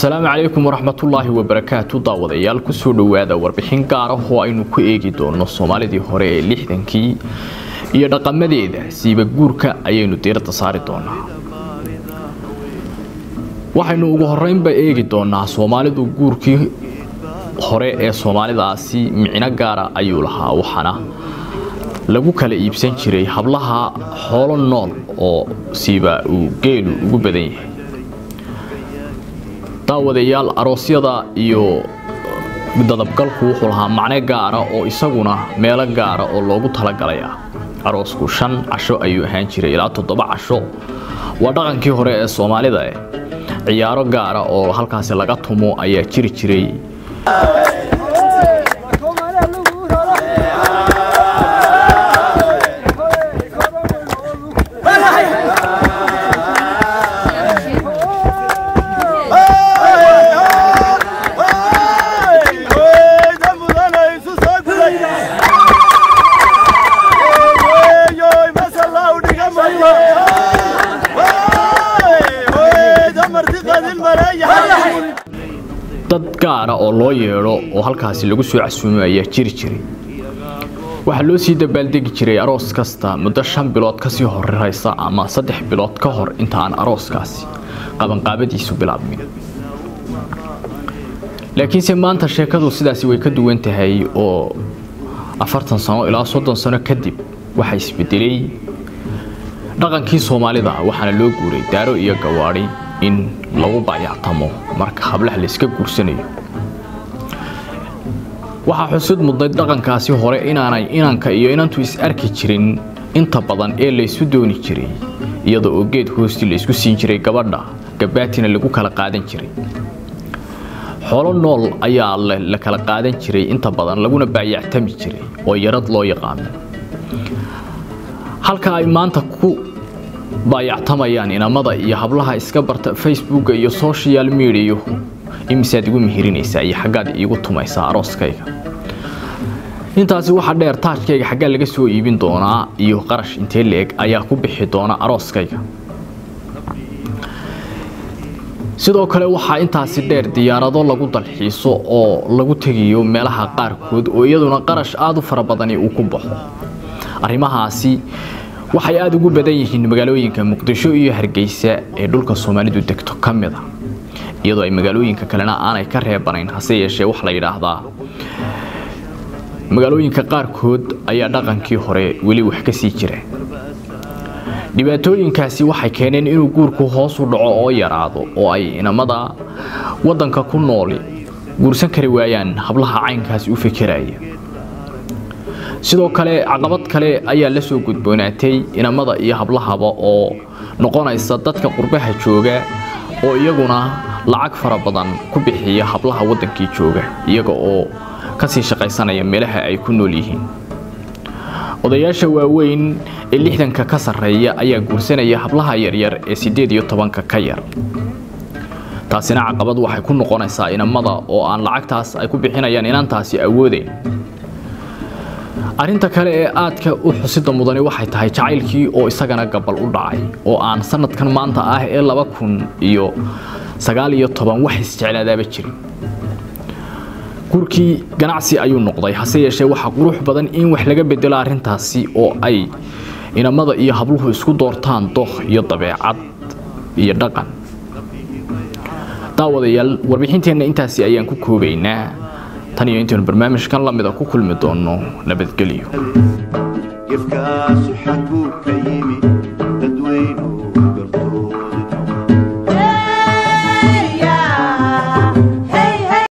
asalaamu calaykum waraxmatullaahi wabarakaatu daawadayaal kusoo dhowaada warbixin gaar ah oo aynu ku eegi doono soomaalidii hore ee lixdankii iyo dhaqamadeeda siiba guurka ayaynu diiradda saari doonaa waxaynu ugu horeynba eegi doonaa soomaalidu guurkii hore ee soomaalidaasi micno gaara ayuu lahaa waxaana lagu kala iibsan jiray hablaha xoolo nool oo siiba uu geelu ugu badan yahay daawadayaal aroosyada iyo dadabgalku wuxuu lahaa macne gaara oo isaguna meelo gaara oo loogu talagalay ah aroosku shan casho ayuu ahaan jiray ilaa toddoba casho waa dhaqankii hore ee soomaalida eh ciyaaro gaara oo halkaasi laga tumo ayaa jiri jiray dad gaara oo loo yeedho oo halkaasi lagu soo casuumo ayaa jiri jiray waxaa loo sii dabaaldegi jiray aroos kasta muddo shan bilood kasii horeysa ama saddex bilood ka hor inta aan arooskaasi qabanqaabadiisu bilaabmin laakiinse maanta sheekadu sidaasi way ka duwan tahay oo afartan sano ilaa soddon sano kadib waxaa isbedelay dhaqankii soomaalida waxaana loo guuray daaro iyo gawaadhi in lagu baayactamo marka hablaha layska guursanayo waxaa xusud mudnayd dhaqankaasi hore inaanay inanka iyo inantu is arki jirin inta badan ee laysu dooni jiray iyada oo geed hoosti laysku siin jiray gabadha gabaatina lagu kala qaadan jiray xoolo nool ayaa la kala qaadan jiray inta badan laguna baayactami jiray oo yarad loo yaqaano halka ay maanta ku baayactamayaan inamada iyo hablaha iska barta facebooka iyo social mediahu imisaad igu mihirinaysaa iyo xaggaad iigu tumaysaa arooskayga intaasi waxaa dheer taajkayga xaggaa laga soo iibin doonaa iyo qarash intee leeg ayaa ku bixi doona arooskayga sidoo kale waxaa intaasi dheer diyaarado lagu dalxiiso oo lagu tegayo meelaha qaarkood oo iyaduna qarash aada u fara badani uu ku baxo arrimahaasi waxay aada ugu badan yihiin magaalooyinka muqdisho iyo hargeysa ee dhulka soomaalidu degto ka mid a iyadoo ay magaalooyinka kalena aanay ka reebanayn hase yeeshee wax la yidhaahdaa magaalooyinka qaarkood ayaa dhaqankii hore weli wax ka sii jira dhibaatooyinkaasi waxay keeneen inuu guurku hoos u dhaco oo yaraado oo ay inamada waddanka ku nooli guursan kari waayaan hablaha caynkaasi u fekeraya sidoo kale caqabad kale ayaa la soo gudboonaatay inamada iyo hablahaba oo noqonaysa dadka qurbaha jooga oo iyaguna lacag fara badan ku bixiya hablaha waddankii jooga iyaga oo kasii shaqaysanaya meelaha ay ku nool yihiin odayaasha waaweyn ee lixdanka ka sarreeya ayaa guursanaya hablaha yaryar ee siddeed iyo tobanka ka yar taasina caqabad waxay ku noqonaysaa inamada oo aan lacagtaas ay ku bixinayaan inantaasi awoodeyn arrinta kale ee aadka u xusida mudani waxay tahay jacaylkii oo isagana gabal u dhacay oo aan sanadkan maanta ah ee laba kun iyo sagaal iyo toban wax isjeclaadaaba jirin guurkii ganacsi ayuu noqday hase yeeshee waxaa qurux badan in wax laga bedelo arrintaasi oo ay inamada iyo habluhu isku doortaan dookh iyo dabeecad iyo dhaqan daawadayaal warbixinteenna intaasi ayaan ku koobaynaa tan iyo intaynu barnaamijkan lamida ku kulmi doono nabadgelyo gefkaasu xaguu ka yimi